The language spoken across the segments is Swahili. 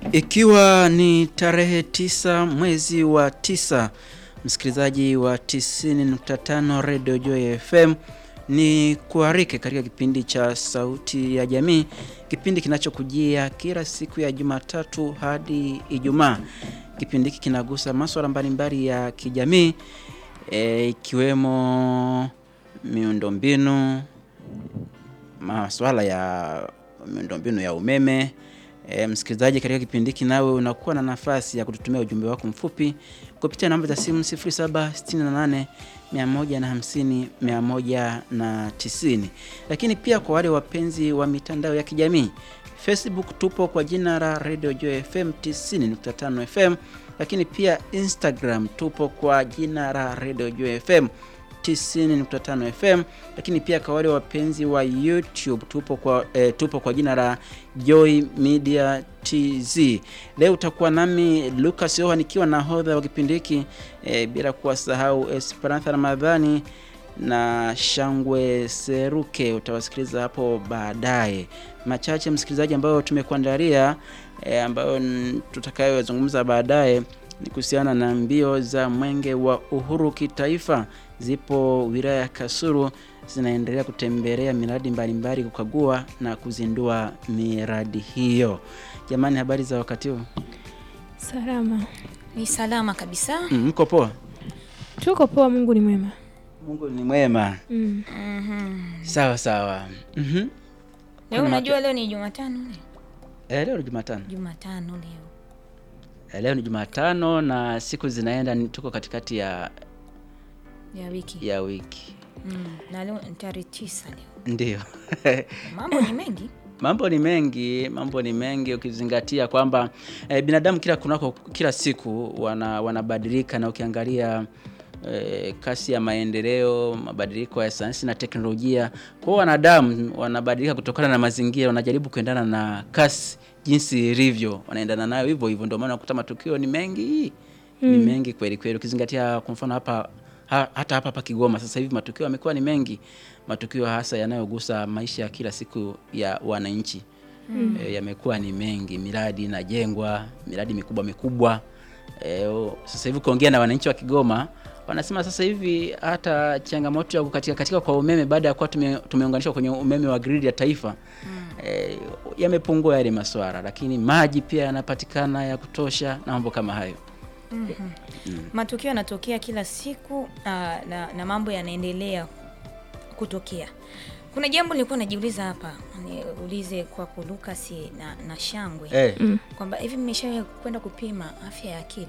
Ikiwa ni tarehe tisa mwezi wa tisa, msikilizaji wa 90.5 Radio Joy FM, ni kuarike katika kipindi cha Sauti ya Jamii, kipindi kinachokujia kila siku ya Jumatatu hadi Ijumaa. Kipindi hiki kinagusa masuala mbalimbali ya kijamii e, ikiwemo miundombinu, masuala ya miundombinu ya umeme. E, msikilizaji, katika kipindi hiki nawe unakuwa na nafasi ya kututumia ujumbe wako mfupi kupitia namba za simu 0768 150 190. Lakini pia kwa wale wapenzi wa mitandao ya kijamii Facebook tupo kwa jina la Radio Joy FM 90.5 FM, lakini pia Instagram tupo kwa jina la Radio Joy FM 90.5 FM, lakini pia kwa wale wapenzi wa YouTube tupo kwa, eh, tupo kwa jina la Joy Media TZ. Leo utakuwa nami Lucas Yoha nikiwa nahodha wa kipindi hiki eh, bila kuwasahau Esperantha Ramadhani na Shangwe Seruke, utawasikiliza hapo baadaye. Machache msikilizaji, ambayo tumekuandalia eh, ambayo tutakayozungumza baadaye ni kuhusiana na mbio za mwenge wa uhuru kitaifa. Zipo wilaya ya Kasulu zinaendelea kutembelea miradi mbalimbali, kukagua na kuzindua miradi hiyo. Jamani, habari za wakati huu? Salama. Ni salama kabisa. Mm, mko poa? Tuko poa, Mungu ni mwema. Mungu ni mwema. Mm. Mhm. Sawa sawa. Mhm. Leo Kuna unajua leo ni Jumatano leo. Eh, leo ni Jumatano. Jumatano leo. Eh, leo ni Jumatano na siku zinaenda, ni- tuko katikati ya Ya wiki. ya wiki. Mm. Na leo ni tarehe tisa leo. Ndio. Mambo ni mengi. Mambo ni mengi, mambo ni mengi ukizingatia kwamba eh, binadamu kila kunako kila siku wana, wanabadilika na ukiangalia eh, kasi ya maendeleo, mabadiliko ya sayansi na teknolojia. Kwa hiyo wanadamu wanabadilika kutokana na mazingira, wanajaribu kuendana na kasi jinsi ilivyo, wanaendana nayo hivyo hivyo. Ndio maana unakuta matukio ni mengi ni mengi kweli kweli, ukizingatia kwa mfano hapa ha, hata hapa hapa Kigoma sasa hivi matukio yamekuwa ni mengi, matukio hasa yanayogusa maisha ya kila siku ya wananchi mm. E, yamekuwa ni mengi, miradi inajengwa, miradi mikubwa mikubwa. E, o, sasa hivi kuongea na wananchi wa Kigoma wanasema sasa hivi hata changamoto ya kukatika katika kwa umeme baada ya kuwa tume, tumeunganishwa kwenye umeme wa gridi ya taifa mm. e, yamepungua yale maswara, lakini maji pia yanapatikana ya kutosha na mambo kama hayo. Matukio yanatokea kila siku na, na, na mambo yanaendelea kutokea. Kuna jambo nilikuwa najiuliza hapa, niulize kwako Lucas na, na Shangwe Eh, kwamba hivi mmeshawahi kwenda kupima afya ya akili?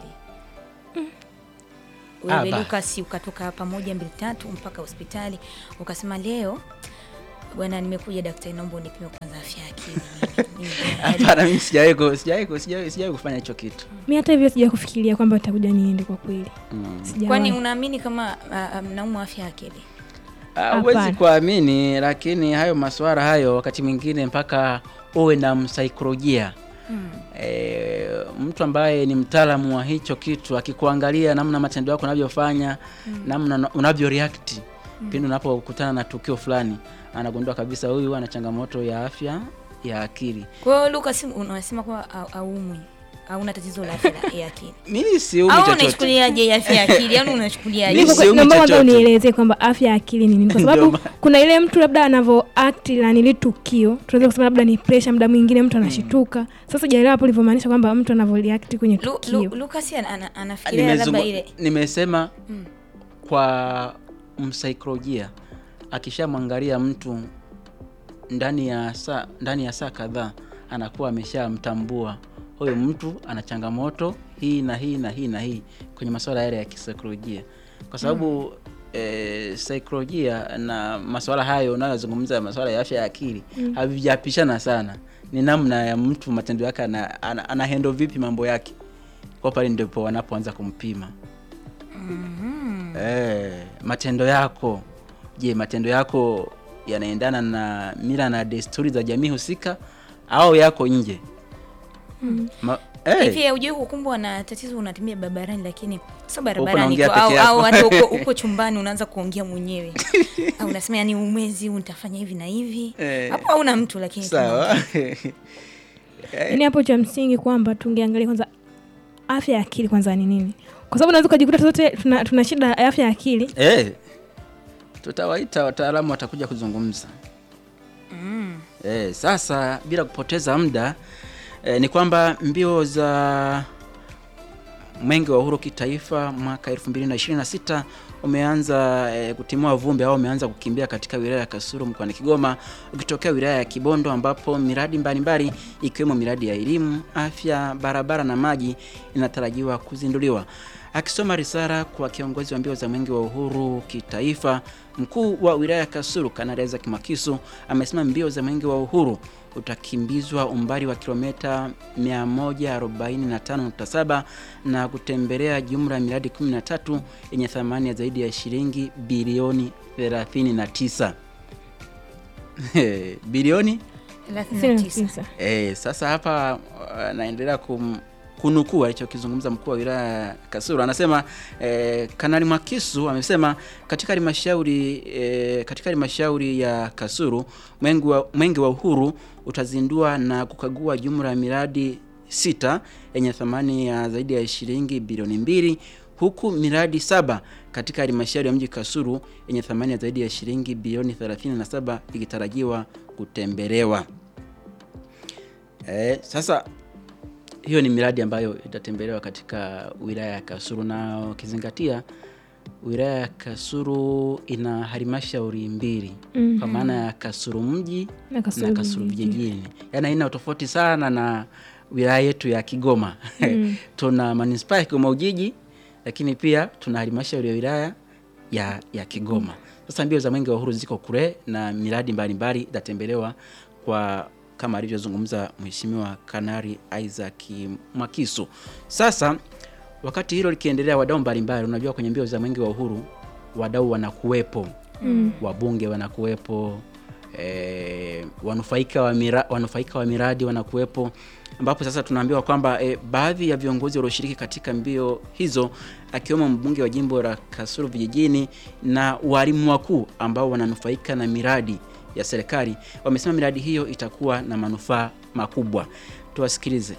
Ah, Wewe ba. Lucas ukatoka hapa moja mbili tatu mpaka hospitali ukasema leo bwana, nimekuja daktari, naomba unipime kwanza afya ya akili. Mimi- mimi- Hapana, mimi sijawahi ku- sijawahi ku- sijawahi sijawahi kufanya hicho kitu. Mi hata hivyo sija kufikiria kwamba utakuja niende kwa kweli. Mm. Sijawahi. Kwani unaamini kama uh, mnaumwa afya ya akili? Ah, Huwezi Hapana. kuamini, lakini hayo maswara hayo wakati mwingine mpaka uwe na msaikolojia Mm. e, mtu ambaye ni mtaalamu wa hicho kitu akikuangalia namna matendo yako unavyofanya namna una- unavyo react pindi unapokutana na tukio fulani, anagundua kabisa huyu ana changamoto ya afya ya akili. Kwa hiyo Lucas, unasema kwamba au- haumwi hauna tatizo la afya ya akili Mimi siumi au chochote. unachukuliaje afya ya akili? Yaani unachukuliaje? Mimi siumi Naomba kwanza chochote. unielezee kwamba afya ya akili ni nini, kwa Ndio sababu maana. kuna ile mtu labda anavyo act na nili tukio, tunaweza kusema labda ni pressure, muda mwingine mtu anashituka. Sasa sijaelewa hapo ulivyomaanisha kwamba mtu anavyo react kwenye Lu, Lu, tukio. Lucas ana- ana- anafikiria labda Nimezungu- ile nimesema Mm. kwa msaikolojia akishamwangalia mtu ndani ya saa ndani ya saa kadhaa anakuwa ameshamtambua huyu mtu ana changamoto hii na hii na hii na hii kwenye masuala yale ya kisaikolojia kwa sababu eh, saikolojia na masuala hayo unayozungumza masuala ya afya ya akili havijapishana sana ni namna ya mtu matendo yake ana, ana, ana handle vipi mambo yake kwa pale ndipo wanapoanza kumpima Eh, matendo yako je, matendo yako yanaendana na mila na desturi za jamii husika au yako nje? Ma, eh, hivi hujui kukumbwa na tatizo, unatembea barabarani lakini sio barabarani unaongea tu, peke au, yako. au hata uko, uko chumbani unaanza kuongea mwenyewe au unasema yani umwezi huu nitafanya hivi na hivi Eh. hapo hauna mtu lakini sawa yaani hapo cha msingi kwamba tungeangalia kwanza afya ya akili kwanza ni nini kwa sababu unaweza ukajikuta sote tuna, tuna shida ya afya ya akili Eh, tutawaita wataalamu watakuja kuzungumza. Mm. Eh, sasa bila kupoteza muda eh, ni kwamba mbio za Mwenge wa Uhuru kitaifa mwaka 2026 umeanza eh, kutimua vumbi au umeanza kukimbia katika wilaya ya Kasulu mkoani Kigoma ukitokea wilaya ya Kibondo ambapo miradi mbalimbali ikiwemo miradi ya elimu, afya, barabara na maji inatarajiwa kuzinduliwa. Akisoma risala kwa kiongozi wa mbio za Mwenge wa Uhuru kitaifa, mkuu wa wilaya ya Kasulu Kanali Isaac Makisu amesema mbio za Mwenge wa Uhuru utakimbizwa umbali wa kilomita 145.7 na kutembelea jumla ya miradi 13 yenye thamani ya zaidi ya shilingi bilioni 39. bilioni thelathini na tisa. tisa. E, sasa hapa uh, naendelea kum, kunukuu alichokizungumza mkuu wa wilaya ya Kasulu. Anasema e, Kanali Mwakisu amesema katika halmashauri e, katika halmashauri ya Kasulu Mwenge wa, Mwenge wa Uhuru utazindua na kukagua jumla ya miradi sita yenye thamani ya zaidi ya shilingi bilioni mbili huku miradi saba katika halmashauri ya mji Kasulu yenye thamani ya zaidi ya shilingi bilioni 37 ikitarajiwa kutembelewa. Eh, sasa hiyo ni miradi ambayo itatembelewa katika wilaya ya Kasulu na ukizingatia wilaya ya Kasulu ina halmashauri mbili Mhm. kwa maana ya Kasulu mji Na Kasulu na Kasulu vijijini. vijijini, yaani haina utofauti sana na wilaya yetu ya Kigoma. Mm. tuna manispaa ya Kigoma Ujiji, lakini pia tuna halmashauri ya wilaya ya, ya Kigoma. Sasa mbio za Mwenge wa Uhuru ziko kule na miradi mbalimbali itatembelewa kwa kama alivyozungumza Mheshimiwa Kanari Isaac Mwakisu. Sasa wakati hilo likiendelea, wadau mbalimbali, unajua kwenye mbio za Mwenge wa Uhuru wadau wanakuwepo Mm. wabunge wanakuwepo e, wanufaika, wa mira, wanufaika wa miradi wanakuwepo ambapo sasa tunaambiwa kwamba e, baadhi ya viongozi walioshiriki katika mbio hizo akiwemo mbunge wa jimbo la Kasulu vijijini na walimu wakuu ambao wananufaika na miradi ya serikali wamesema miradi hiyo itakuwa na manufaa makubwa. Tuwasikilize.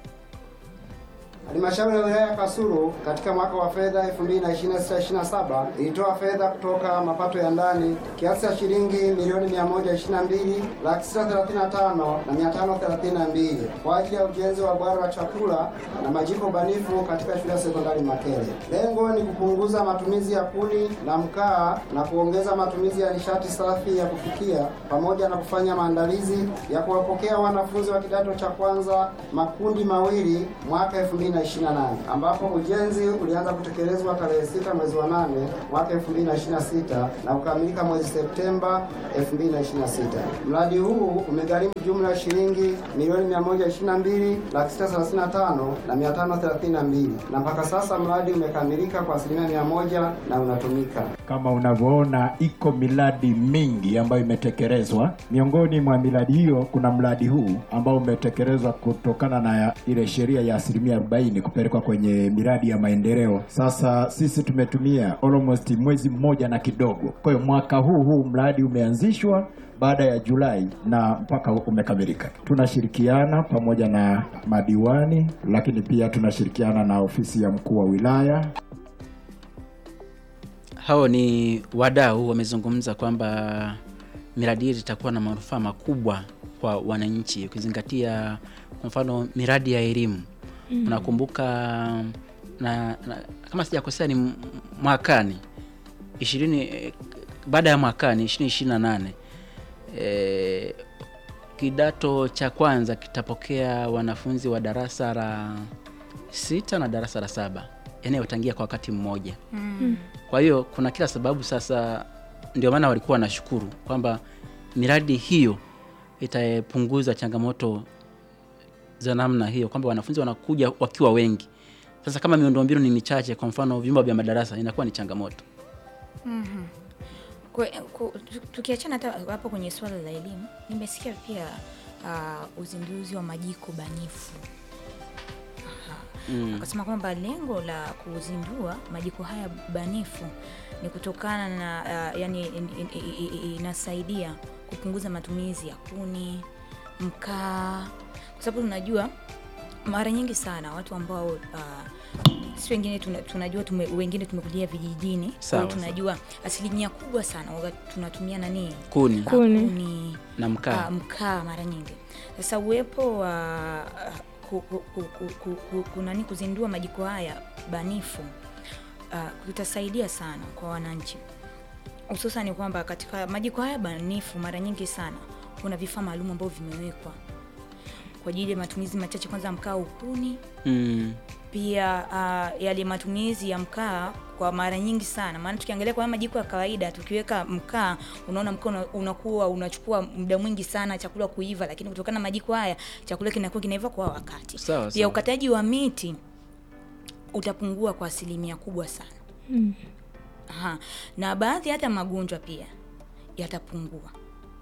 Halmashauri ya wilaya ya Kasulu katika mwaka wa fedha 2026/27 ilitoa fedha kutoka mapato ya ndani kiasi cha shilingi milioni 122 laki sita thelathini na tano na mia tano thelathini na mbili kwa ajili ya ujenzi wa bwara la chakula na majiko banifu katika shule ya sekondari Makele. Lengo ni kupunguza matumizi ya kuni na mkaa na kuongeza matumizi ya nishati safi ya kupikia pamoja na kufanya maandalizi ya kuwapokea wanafunzi wa kidato cha kwanza makundi mawili mwaka 2028 ambapo ujenzi ulianza kutekelezwa tarehe 6 mwezi wa 8 mwaka 2026 na kukamilika mwezi Septemba 2026. Mradi huu umegharimu jumla ya shilingi milioni 122 laki sita thelathini na tano na mia tano thelathini na mbili na mpaka sasa mradi umekamilika kwa asilimia mia moja na unatumika. Kama unavyoona iko miradi mingi ambayo imetekelezwa. Miongoni mwa miradi hiyo kuna mradi huu ambao umetekelezwa kutokana na ya- ile sheria ya asilimia 40 kupelekwa kwenye miradi ya maendeleo. Sasa sisi tumetumia almost mwezi mmoja na kidogo. Kwa hiyo mwaka huu huu mradi umeanzishwa baada ya Julai na mpaka umekamilika. Tunashirikiana pamoja na madiwani, lakini pia tunashirikiana na ofisi ya mkuu wa wilaya Hao ni wadau wamezungumza kwamba miradi hii itakuwa na manufaa makubwa kwa wananchi, ukizingatia kwa mfano miradi ya elimu mm. Unakumbuka na, na kama sijakosea ni m- mwakani ishirini eh, baada ya mwakani ishirini ishirini na nane eh, kidato cha kwanza kitapokea wanafunzi wa darasa la sita na darasa la saba yaani watangia kwa wakati mmoja kwa hiyo kuna kila sababu sasa, ndio maana walikuwa wanashukuru kwamba miradi hiyo itapunguza changamoto za namna hiyo, kwamba wanafunzi wanakuja wakiwa wengi. Sasa kama miundombinu ni michache, kwa mfano vyumba vya madarasa, inakuwa ni changamoto. Kwe- ku- tu- tukiachana hata hapo kwenye swala la elimu nimesikia pia uh, uzinduzi wa majiko banifu Mm. akasema kwamba lengo la kuzindua majiko haya banifu ni kutokana na uh, yani in, in, in, in, inasaidia kupunguza matumizi ya kuni mkaa, kwa sababu tunajua mara nyingi sana watu ambao uh, si wengine tuna, tunajua tume, wengine tumekulia vijijini, kwa Sawa, hiyo tunajua asilimia kubwa sana waga tunatumia nani kuni Ah, Kuni. kuni na mkaa Ah, mkaa mara nyingi. Sasa uwepo wa ku, ku, ku, ku, ku, ku, ku, nani kuzindua majiko haya banifu ah, kutasaidia sana kwa wananchi, hususan kwamba katika majiko haya banifu mara nyingi sana kuna vifaa maalum ambavyo vimewekwa kwa ajili ya matumizi machache, kwanza mkaa ukuni mm. pia uh, yale matumizi ya mkaa kwa mara nyingi sana, maana tukiangalia kwa haya majiko ya kawaida, tukiweka mkaa, unaona mkaa una- unakuwa unachukua muda mwingi sana chakula kuiva, lakini kutokana na majiko haya chakula kinakuwa kinaiva kwa wakati. Sawa, Pia sawa. ukataji wa miti utapungua kwa asilimia kubwa sana. Mm. Aha. Na baadhi hata magonjwa pia yatapungua.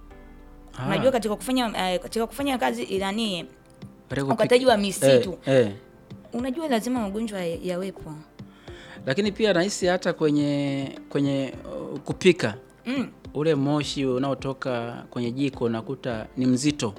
Ah, Unajua katika kufanya eh, katika kufanya kazi nani katika kupi- ukataji wa misitu eh, eh. unajua lazima magonjwa ya- yawepo. Lakini pia nahisi hata kwenye kwenye uh, kupika Mm. ule moshi unaotoka kwenye jiko unakuta ni mzito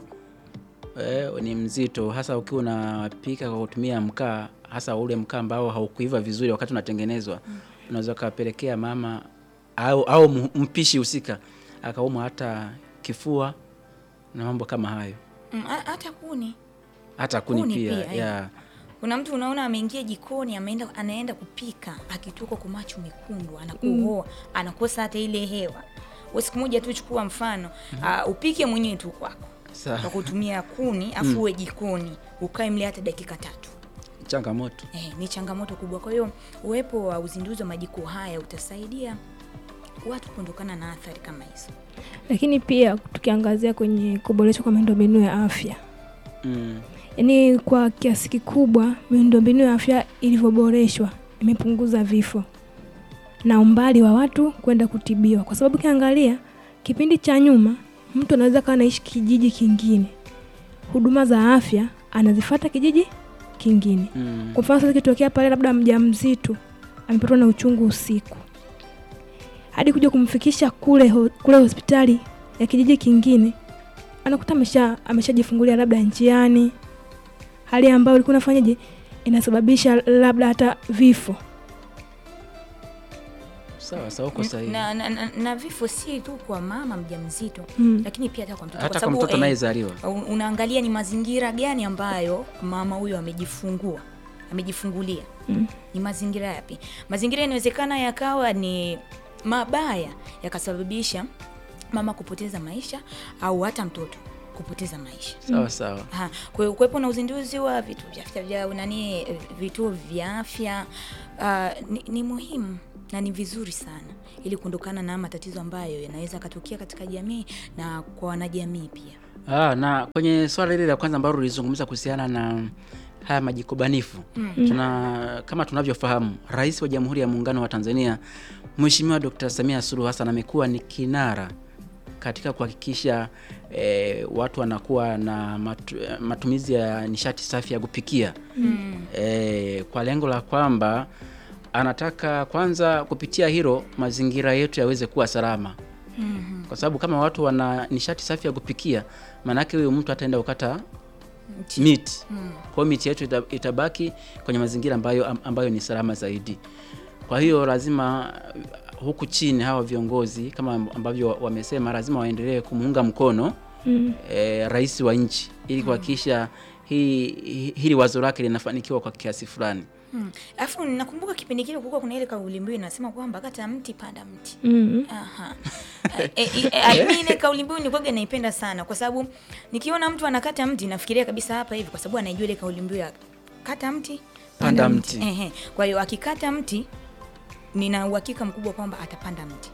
eh, ni mzito hasa ukiwa unapika kwa kutumia mkaa, hasa ule mkaa ambao haukuiva vizuri wakati unatengenezwa unaweza ukapelekea mama au, au mu- mpishi husika akaumwa hata kifua na mambo kama hayo, Mm, ha- hata kuni hata kuni, Kuni pia, pia, eh. ya kuna mtu unaona ameingia jikoni ameenda anaenda kupika akitoka kwa macho mekundu anakohoa anakosa hata ile hewa we siku moja tu chukua mfano uh, upike mwenyewe tu kwako Sawa. kwa kutumia kuni afu uwe jikoni ukae mle hata dakika tatu changamoto eh, ni changamoto kubwa kwa hiyo uwepo wa uzinduzi wa majiko haya utasaidia watu kuondokana na athari kama hizo Lakini pia tukiangazia kwenye kuboreshwa kwa miundombinu ya afya, mm. yaani kwa kiasi kikubwa miundombinu ya afya ilivyoboreshwa imepunguza vifo na umbali wa watu kwenda kutibiwa, kwa sababu ukiangalia kipindi cha nyuma mtu anaweza kawa anaishi kijiji kingine, huduma za afya anazifata kijiji kingine. Mm. Kwa mfano sasa ikitokea pale labda mjamzito amepatwa na uchungu usiku, hadi kuja kumfikisha kule ho, kule hospitali ya kijiji kingine, anakuta amesha ameshajifungulia labda njiani, hali ambayo ilikuwa inafanyaje, inasababisha labda hata vifo. Sawa sawa, uko sahihi. na, na, na, na vifo si tu kwa mama mjamzito Mm. lakini pia hata kwa mtoto Hata kwa sababu, mtoto eh, anayezaliwa Un- unaangalia ni mazingira gani ambayo mama huyo amejifungua amejifungulia Mm. ni mazingira yapi mazingira inawezekana yakawa ni mabaya yakasababisha mama kupoteza maisha au hata mtoto kupoteza maisha sawa sawa. Ha, kwa hiyo kuwepo na uzinduzi wa vituo vya afya vya nani eh, vituo vya afya uh, ni, ni muhimu na ni vizuri sana ili kuondokana na matatizo ambayo yanaweza yakatokea katika jamii na kwa wanajamii pia Ah, na kwenye swala hili la kwanza ambalo ulizungumza kuhusiana na haya majiko banifu tuna kama tunavyofahamu, Rais wa Jamhuri ya Muungano wa Tanzania Mheshimiwa Dr. Samia Suluhu Hassan amekuwa ni kinara katika kuhakikisha eh, watu wanakuwa na matu, matumizi ya nishati safi ya kupikia eh, kwa lengo la kwamba anataka kwanza kupitia hilo mazingira yetu yaweze kuwa salama kwa sababu kama watu wana nishati safi ya kupikia, maanake huyo mtu ataenda kukata miti. Kwa hiyo miti yetu ita- itabaki kwenye mazingira ambayo, am- ambayo ni salama zaidi. Kwa hiyo lazima uh, huku chini hawa viongozi kama ambavyo wamesema, lazima waendelee kumuunga mkono Mm. eh, rais wa nchi ili kuhakikisha hii hi- hili wazo lake linafanikiwa kwa kiasi fulani. Hmm. Alafu nakumbuka kipindi kile kulikuwa kuna ile kauli mbiu inasema kwamba kata mti panda mti. Mm. Aha. e, e, e, mimi ile kauli mbiu nilikuwa naipenda sana kwa sababu nikiona mtu anakata mti nafikiria kabisa hapa hivi kwa sababu anaijua ile kauli mbiu ya kata mti Panda mti. Ehe. Kwa hiyo akikata mti nina uhakika mkubwa kwamba atapanda mti.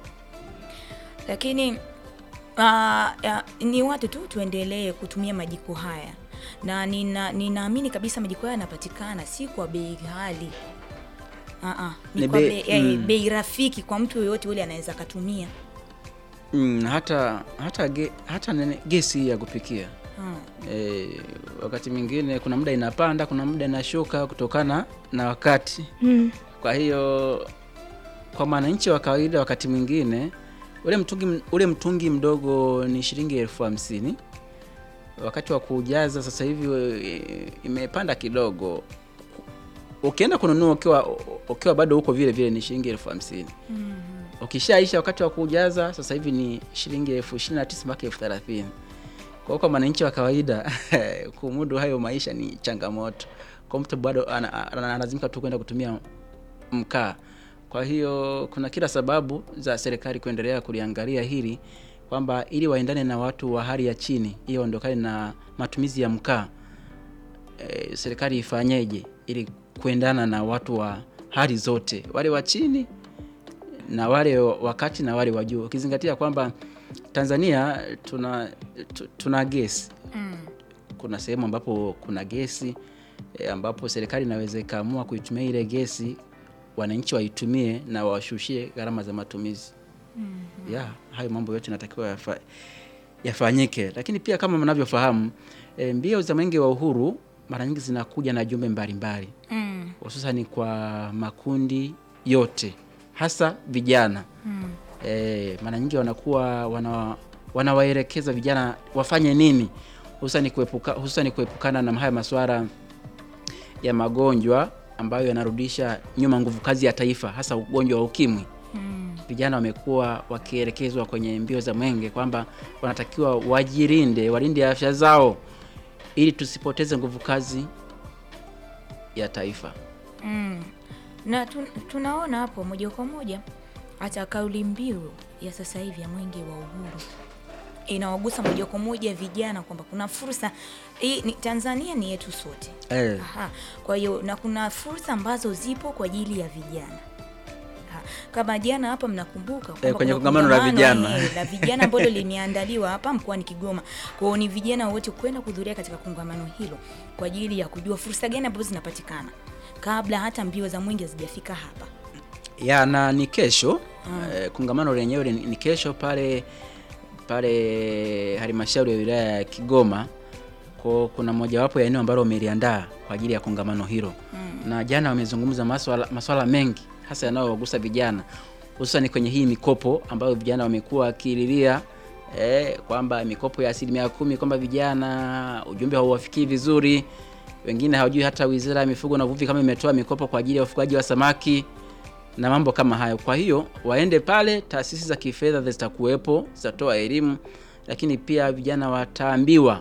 Lakini uh, ni watu tu tuendelee kutumia majiko haya na nina ninaamini kabisa majiko haya yanapatikana si kwa bei ghali. Uh, ni, Ni kwa bei- bei, eh, mm. bei rafiki kwa mtu yoyote yule anaweza akatumia. Mm, hata hata ge, hata nene, gesi hii ya kupikia Hmm. e, wakati mwingine kuna muda inapanda, kuna muda inashuka kutokana na wakati. Mm. Kwa hiyo kwa mwananchi wa kawaida, wakati mwingine ule mtungi ule mtungi mdogo ni shilingi elfu hamsini wakati wa kujaza sasa hivi e, imepanda kidogo. Ukienda kununua ukiwa ukiwa bado huko vile vile ni shilingi elfu hamsini ukishaisha wakati wa kujaza sasa hivi ni shilingi elfu ishirini na tisa mpaka elfu thelathini kwa hiyo kwa mwananchi wa kawaida kumudu hayo maisha ni changamoto kwa mtu bado ana- ana- analazimika tu kwenda kutumia mkaa kwa hiyo kuna kila sababu za serikali kuendelea kuliangalia hili kwamba ili waendane na watu wa hali ya chini ili waondokane na matumizi ya mkaa e, serikali ifanyeje ili kuendana na watu wa hali zote wale wa chini na wale wa kati na wale wa juu ukizingatia kwamba Tanzania tuna tu- tuna gesi Mm. kuna sehemu ambapo kuna gesi e, ambapo serikali inaweza ikaamua kuitumia ile gesi wananchi waitumie na washushie gharama za matumizi mm-hmm. ya hayo mambo yote yanatakiwa yafa, yafanyike lakini pia kama mnavyofahamu e, mbio za mwenge wa uhuru mara nyingi zinakuja na jumbe mbalimbali Mm. hususani kwa makundi yote hasa vijana Mm. e, mara nyingi wanakuwa wana, wanawaelekeza vijana wafanye nini hususani kuepuka, hususani kuepukana na haya masuala ya magonjwa ambayo yanarudisha nyuma nguvu kazi ya taifa hasa ugonjwa wa ukimwi Mm. vijana wamekuwa wakielekezwa kwenye mbio za mwenge kwamba wanatakiwa wajilinde walinde afya zao ili tusipoteze nguvu kazi ya taifa Mm. Na tu, tunaona hapo moja kwa moja hata kauli mbiu ya sasa hivi ya mwenge wa uhuru inawagusa moja kwa moja vijana kwamba kuna fursa hii ni Tanzania ni yetu sote. eh. Aha. Kwa hiyo na kuna fursa ambazo zipo kwa ajili ya vijana. Ha. Kama jana hapa mnakumbuka kwamba Eh, kwenye kuna kongamano la kongamano, vijana. eh, la vijana ambalo limeandaliwa hapa mkoani Kigoma. Kwa hiyo ni vijana wote kwenda kuhudhuria katika kongamano hilo kwa ajili ya kujua fursa gani ambazo zinapatikana kabla hata mbio za mwenge hazijafika hapa. ya na ni kesho eh, kongamano lenyewe ni ni kesho pale pale halmashauri ya wilaya ya Kigoma kwa kuna mojawapo ya eneo ambalo wameliandaa kwa ajili ya kongamano hilo na jana wamezungumza maswala, maswala mengi hasa yanayowagusa vijana hususani kwenye hii mikopo ambayo vijana wamekuwa wakililia eh, kwamba mikopo ya asilimia kumi kwamba vijana ujumbe hauwafikii vizuri wengine hawajui hata wizara ya mifugo na uvuvi kama imetoa mikopo kwa ajili ya ufugaji wa samaki na mambo kama hayo. Kwa hiyo waende pale, taasisi za kifedha zitakuwepo, zitatoa elimu, lakini pia vijana wataambiwa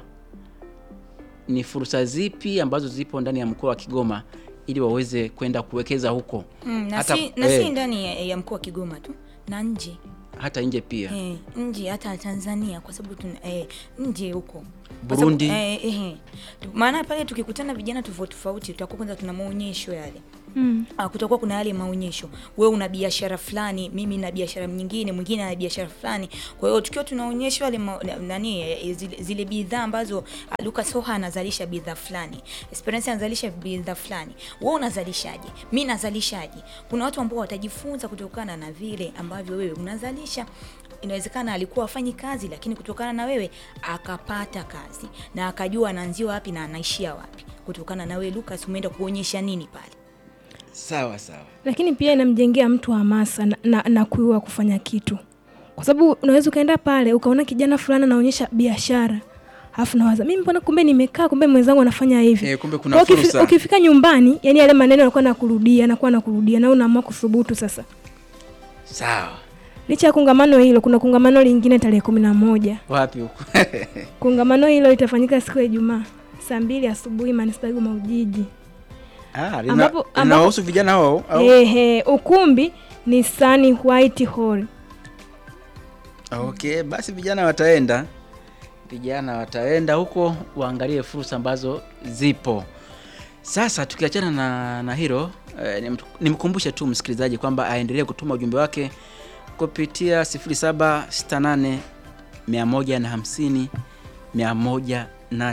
ni fursa zipi ambazo zipo ndani ya mkoa wa Kigoma ili waweze kwenda kuwekeza huko Mm, na hata, si, na eh, si ndani ya, ya mkoa wa Kigoma tu na nje hata nje pia eh, nje hata Tanzania kwa sababu tuna eh, nje huko Kwa Burundi. sababu, eh, eh, tu- maana pale tukikutana vijana tofauti tofauti tutakuwa kwanza tuna maonyesho yale Mm. Ah, kutakuwa kuna yale maonyesho wewe una biashara fulani mimi na biashara nyingine mwingine ana biashara fulani kwa hiyo tukiwa tunaonyeshwa yale ma- na- nani eh, zile, zile bidhaa ambazo ah, Lucas Hoha anazalisha bidhaa fulani Esperance anazalisha bidhaa fulani wewe unazalishaje mi nazalishaje kuna watu ambao watajifunza kutokana na vile ambavyo wewe unazalisha inawezekana alikuwa afanyi kazi lakini kutokana na wewe akapata kazi na akajua anaanzia wapi na anaishia wapi kutokana na wewe Lucas umeenda kuonyesha nini pale sawa sawa. lakini pia inamjengea mtu hamasa na, na, na kuiwa kufanya kitu kwa sababu unaweza ukaenda pale ukaona kijana fulani anaonyesha biashara alafu nawaza mimi mbona kumbe nimekaa kumbe mwenzangu anafanya hivi Eh, kumbe kuna Kwa hiyo ukifi- fursa. ukifika nyumbani yani yale maneno yanakuwa nakurudia anakuwa nakurudia na unaamua kuthubutu sasa Sawa. licha ya kongamano hilo kuna kongamano lingine tarehe kumi na moja Wapi huko? kongamano hilo litafanyika siku ya ijumaa saa mbili asubuhi manispaa ya Kigoma Ujiji ah, lina- Ambapo- linawahusu vijana hao au? Ehe, ukumbi ni Sunny White Hall Okay, basi vijana wataenda, vijana wataenda huko waangalie fursa ambazo zipo. Sasa tukiachana na, na hilo eh, nim- nimkumbushe tu msikilizaji kwamba aendelee kutuma ujumbe wake kupitia 0768 150 190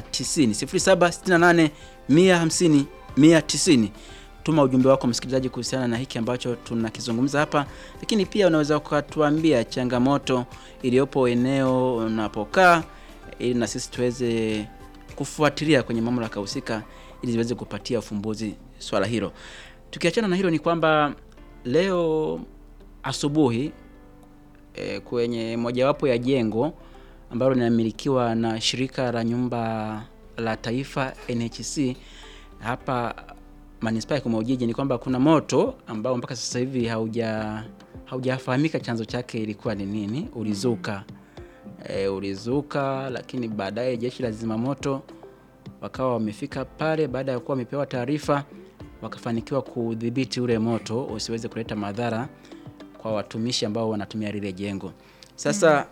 0768 150 190 tuma ujumbe wako msikilizaji kuhusiana na hiki ambacho tunakizungumza hapa lakini pia unaweza ukatuambia changamoto iliyopo eneo unapokaa ili na sisi tuweze kufuatilia kwenye mamlaka husika ili ziweze kupatia ufumbuzi swala hilo tukiachana na hilo ni kwamba leo asubuhi e, kwenye mojawapo ya jengo ambalo linamilikiwa na shirika la nyumba la taifa NHC hapa manispaa ya Kigoma Ujiji ni kwamba kuna moto ambao mpaka sasa hivi hauja haujafahamika chanzo chake ilikuwa ni nini, ulizuka e, ulizuka, lakini baadaye jeshi la zimamoto wakawa wamefika pale baada ya kuwa wamepewa taarifa, wakafanikiwa kudhibiti ule moto usiweze kuleta madhara kwa watumishi ambao wanatumia lile jengo. Sasa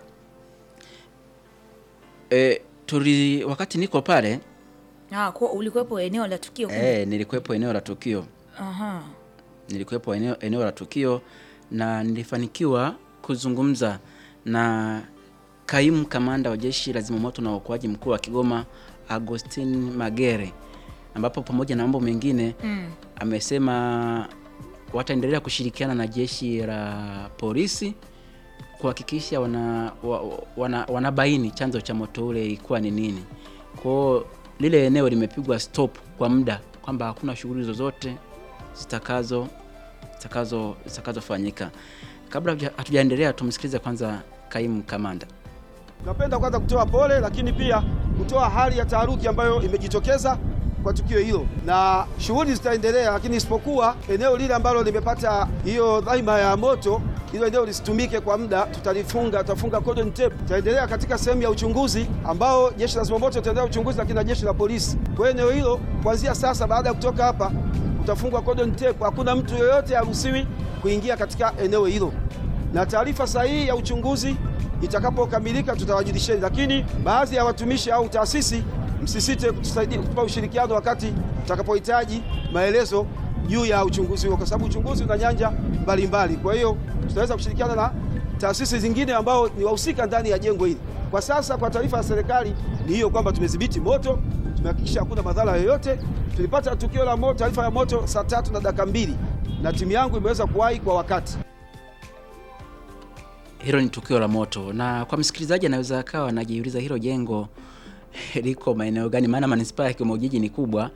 e, tuli wakati niko pale Ah, kwa ulikuwepo eneo la tukio kumbe? e, nilikuwepo eneo la tukio Aha. nilikuwepo eneo, eneo la tukio na nilifanikiwa kuzungumza na kaimu kamanda wa jeshi la zimamoto na uokoaji mkuu wa Kigoma Agustin Magere, ambapo pamoja na mambo mengine Mm. amesema wataendelea kushirikiana na jeshi la polisi kuhakikisha wana, wa, wana, wanabaini chanzo cha moto ule ilikuwa ni nini. Kwao lile eneo limepigwa stop kwa muda kwamba hakuna shughuli zozote zitakazo zitakazo zitakazofanyika. Kabla hatuja- hatujaendelea, tumsikilize kwanza kaimu kamanda. Napenda kwanza kutoa pole, lakini pia kutoa hali ya taharuki ambayo imejitokeza kwa tukio hilo, na shughuli zitaendelea, lakini isipokuwa eneo lile ambalo limepata hiyo dhima ya moto, hilo eneo lisitumike kwa muda, tutalifunga, tutafunga cordon tape. Tutaendelea katika sehemu ya uchunguzi ambao jeshi la zimamoto tutaendelea uchunguzi, lakini na jeshi la polisi. Kwa hiyo eneo hilo kuanzia sasa, baada ya kutoka hapa, utafungwa cordon tape. Hakuna mtu yoyote haruhusiwi kuingia katika eneo hilo, na taarifa sahihi ya uchunguzi itakapokamilika tutawajulisheni, lakini baadhi ya watumishi au taasisi msisite kutusaidia kutupa ushirikiano wakati tutakapohitaji maelezo juu ya uchunguzi huo, kwa sababu uchunguzi una nyanja mbalimbali. Kwa hiyo tutaweza kushirikiana na taasisi zingine ambao ni wahusika ndani ya jengo hili. Kwa sasa, kwa taarifa ya serikali ni hiyo kwamba tumedhibiti moto, tumehakikisha hakuna madhara yoyote. Tulipata tukio la moto, taarifa ya moto saa tatu na dakika mbili na timu yangu imeweza kuwahi kwa wakati. Hilo ni tukio la moto, na kwa msikilizaji anaweza akawa anajiuliza hilo jengo liko maeneo gani? Maana manispaa ya Kigoma Ujiji ni kubwa.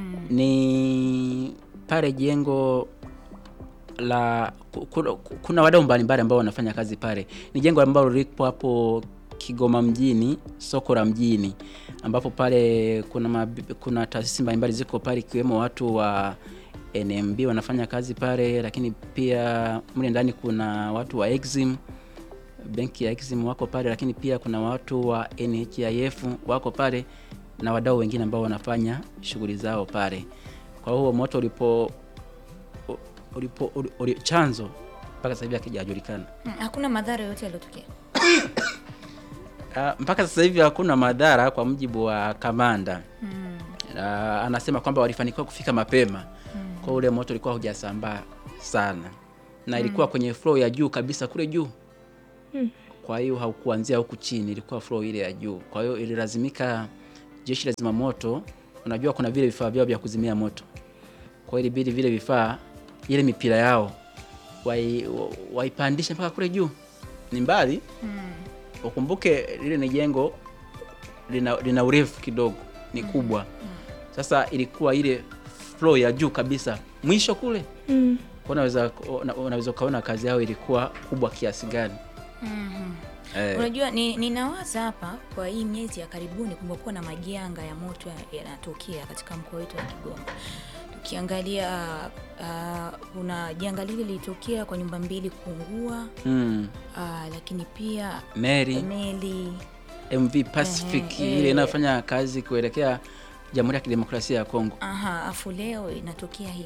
Ni pale jengo la ku- ku- kuna wadau mbalimbali ambao wanafanya kazi pale. Ni jengo ambalo lipo hapo Kigoma mjini, soko la mjini, ambapo pale kuna mab- kuna taasisi mbalimbali ziko pale, ikiwemo watu wa NMB wanafanya kazi pale, lakini pia mle ndani kuna watu wa Exim benki ya Exim wako pale, lakini pia kuna watu wa NHIF wako pale na wadau wengine ambao wanafanya shughuli zao pale. Kwa hiyo moto ulipo u- ulipo uli, uli, chanzo mpaka sasa hivi hakijajulikana. Mm, Hakuna madhara yoyote yaliyotokea. Ah, mpaka sasa hivi hakuna madhara kwa mujibu wa kamanda. Ah, anasema kwamba walifanikiwa kufika mapema. Kwa ule moto ulikuwa hujasambaa sana. Na ilikuwa kwenye floor ya juu kabisa kule juu. Kwa hiyo haukuanzia huku chini, ilikuwa floor ile ya juu. Kwa hiyo ililazimika jeshi la zimamoto, unajua kuna vile vifaa vyao vya kuzimia moto. Kwa hiyo ilibidi vile vifaa, ile mipira yao wai- wa- waipandishe mpaka kule juu. Ni mbali, ukumbuke lile ni jengo lina, lina urefu kidogo, ni kubwa. Sasa ilikuwa ile floor ya juu kabisa mwisho kule, Mm. kwa unaweza una- unaweza ukaona kazi yao ilikuwa kubwa kiasi gani. Eh, Unajua ni, ninawaza hapa kwa hii miezi ya karibuni kumekuwa na majanga ya moto ya- yanatokea katika mkoa wetu wa Kigoma. Tukiangalia ah, kuna janga lile lilitokea kwa nyumba mbili kuungua, mm, ah, lakini pia Mary meli MV Pacific Ehe, ile eh. inayofanya kazi kuelekea Jamhuri ya Kidemokrasia ya Kongo. aha, afu leo inatokea hili